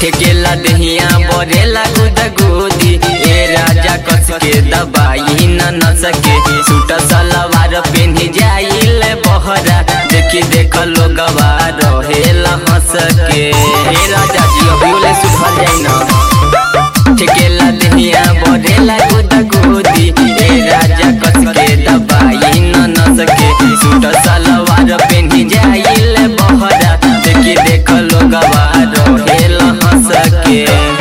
ठेकेला दहिया बरेला गुद गुदी ए राजा कस के दबाई न न सके सूट सलवार पेन्ही जाइल बहरा देखी देख लोगवा रहेला हंस के ए राजा जी अभियोले सुधर जाई न ठेकेला दहिया बरेला गुद गुदी ए राजा कस के दबाई न न सके सूट सलवार पेन्ही जाइल बहरा देखी देख लोगवा रहेला हंस के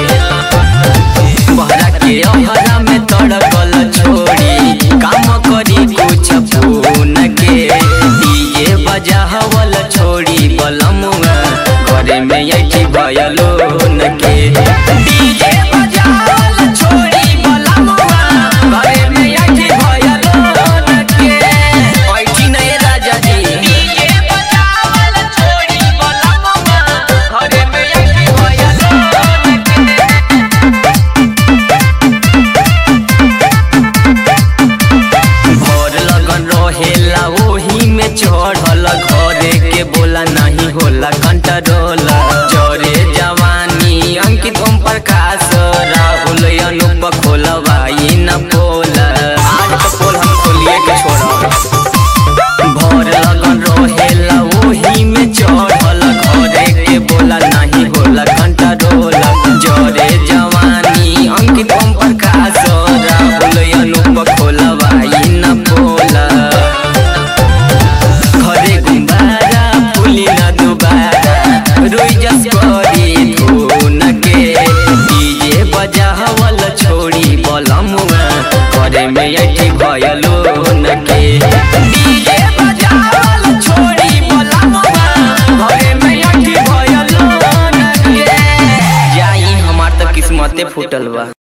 बहरा के अहरा में तड़कल छोड़ी काम करी कुछ फोन के दिए बजावल छोड़ी बलमुआ घरे में ऐठी भयलो न के डीजे बजावल छोड़ी बलमुआ घरे में ऐठी भयलो न के ऐठी नहीं राजा जी डीजे बजावल छोड़ी बलमुआ घरे में ऐठी भयलो न के भोर लगन रहेला ओही में चढ़ल घरे के बोला नहीं होला कंट्रोल जरे जवानी अंकित ओम प्रकाश राहुल अनुप खोलवाई न पोल आज तो पोल हम खोलिए के छोड़ भोर लगन रहेला ओही में चढ़ल घरे के बोला नहीं होला कंट्रोल जरे जवानी अंकित ओम प्रकाश राहुल अनुप खोलवाई न पोला घरे गुम्बारा फुली न दुबारा रोई जस करी धुन के डीजे बजावल छोड़ी बलमुआ घरे में ऐठी भयलो न के डीजे बजावल छोड़ी बलमुआ घरे में ऐठी भयलो न के जाई हमार त किस्मते फूटल बा